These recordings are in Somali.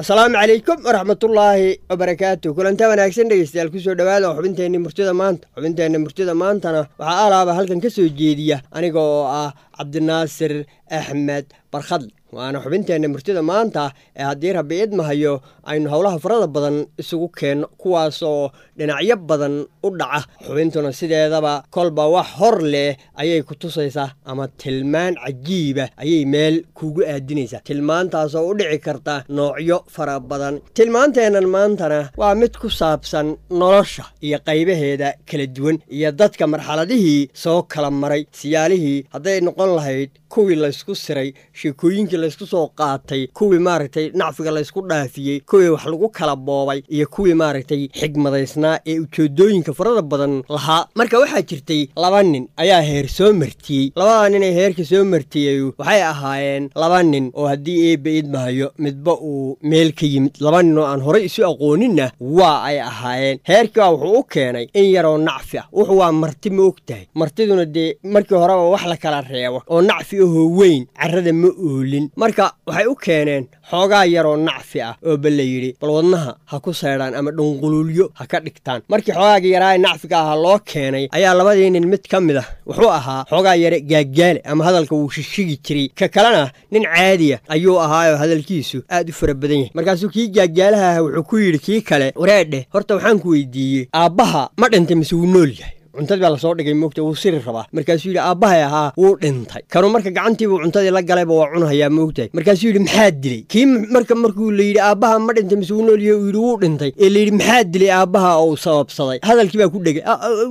asalaamu calaykum waraxmatullaahi wabarakaatu kulanta wanaagsan dhegeystayaal kusoo dhowaada oo xubinteenni murtida maanta xubinteenna murtida maantana waxaa alaaba halkan ka soo jeediya aniga oo ah cabdinaasir axmed barkhadle waana xubinteenna murtida maanta ee haddii rabbi idmahayo aynu howlaha farada badan isugu keenno kuwaasoo dhinacyo badan u dhaca xubintuna sideedaba kolba wax hor leh ayay ku tusaysaa ama tilmaan cajiiba ayay meel kuugu aadinaysaa tilmaantaasoo u dhici karta noocyo fara badan tilmaanteennan maantana waa mid ku saabsan nolosha iyo qaybaheeda kala duwan iyo dadka marxaladihii soo kala maray siyaalihii hadday noqon lahayd kuwii laysku siray sheekooyinkii laysku soo qaatay kuwii maaragtay nacfiga laysku dhaafiyey kuwii wax lagu kala boobay iyo kuwii maaragtay xigmadaysnaa ee ujeedooyinka farada badan lahaa marka waxaa jirtay laba nin ayaa heer soo martiyey labadaa nin ee heerka soo martiyey waxay ahaayeen laba nin oo haddii eebba idmahayo midba uu meel ka yimid laba nin oo aan horay isu aqooninna waa ay ahaayeen heerkii baa wuxuu u keenay in yaroo nacfi ah wuxu waa marti ma og tahay martiduna dee markii horeba wax la kala reebo oo nacfi ahoo weyn carrada ma oolin marka waxay u keeneen xoogaa yaroo nacfi ah oo ba la yidhi bal wadnaha ha ku seedhaan ama dhunquluulyo ha ka dhigtaan markii xoogaagii yaraa ee nacfiga ahaa loo keenay ayaa labadii nin mid ka mid ah wuxuu ahaa xoogaa yare gaaggaale ama hadalka wuu shishigi jiray ka kalena nin caadiya ayuu ahaayoo hadalkiisu aad u fara badan yahay markaasuu kii gaaggaalaha ah wuxuu ku yidhi kii kale wareedheh horta waxaan ku weydiiyey aabbaha ma dhintay mise wuu nool yahay cuntadii baa lasoo dhigay moogta wuu siri rabaa markaasuu yidhi aabbahay ahaa wuu dhintay kanuu marka gacantiibuu cuntadii la galayba waa cunahayaa moogtahay markaasuu yidhi maxaa dilay kii marka markuu la yidhi aabbaha ma dhintay mise wuu noolyahay uu yidhi wuu dhintay ee layidhi maxaa dilay aabbaha oo uu sababsaday hadalkii baa ku dhegay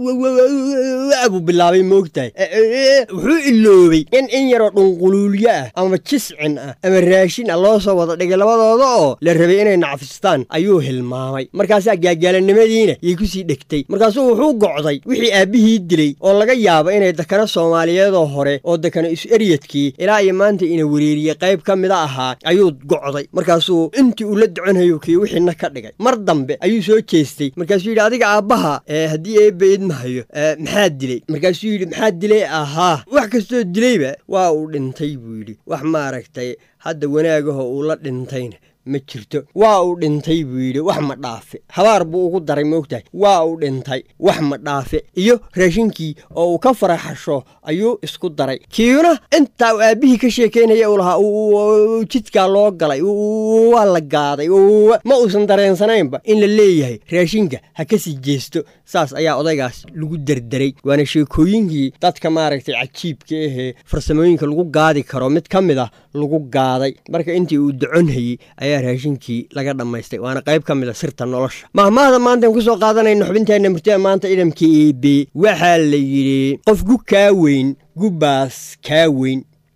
buu bilaabay moogtahay wuxuu iloobay in in yaroo dhunquluulyo ah ama jiscin ah ama raashin ah loo soo wada dhigay labadooda oo la rabay inay nacfistaan ayuu hilmaamay markaasaa gaagaalanimadiina yay kusii dhegtay markaasuu wuxuu gocday wixii aabbihii dilay oo laga yaabo inay dakano soomaaliyeedoo hore oo dakano is-eryadkii ilaa iyo maanta ina wereeriyey qayb ka mida ahaa ayuu gocday markaasuu intii uu la doconhayo kii wixiina ka dhigay mar dambe ayuu soo jeestay markaasuu yidhi adiga aabbaha haddii eebba idmahayo maxaa dilay markaasuu yidhi maxaa dilay ahaa wax kastoo dilayba waa uu dhintay buu yidhi wax maaragtay hadda wanaagaho uu la dhintayna ma jirto waa uu dhintay buu yidhi wax ma dhaafe habaar buu ugu daray moogtahay waa uu dhintay wax ma dhaafe iyo raashinkii oo uu ka faraxasho ayuu isku daray kiina intaa uu aabbihii ka sheekaynaya uu lahaa jidkaa loo galay waa la gaaday ma uusan dareensanaynba in la leeyahay raashinka ha ka sii jeesto saas ayaa odaygaas lagu derderay waana sheekooyinkii dadka maaragtay cajiibka ahee farsamooyinka lagu gaadi karo mid ka mid ah lagu gaaday marka intii uu doconhayey ayaa raashinkii laga dhammaystay waana qayb ka mid a sirta nolosha mahmaahda maantaan ku soo qaadanayno xubinteenna murtida maanta idamka eebe waxaa la yidhi qof gu kaa weyn gubbaas kaa weyn